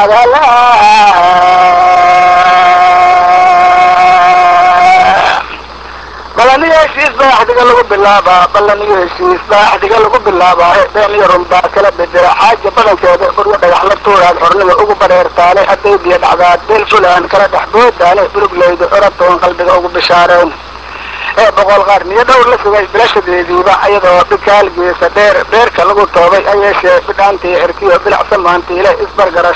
agala balaniyo heshiis baa axdiga lagu bilaabaa balaniyo heshiis baa axdiga lagu bilaabaa been iyo runbaa kala bedela xaaja badankeeda buryo dhagax la tuuraad xornimo ugu bareertaale hadday biyo dhacdaad beel fulaan kala dhex boodaane buluglayda oratoon qalbiga ugu bishaareen ee boqol qarniyo dhowr la sugay bilashadeediiba iyadoo bikaalgeesa dheer beerka lagu toobay ayeeshee bidhaantii xirkiyo bilacsa maantiile isbargara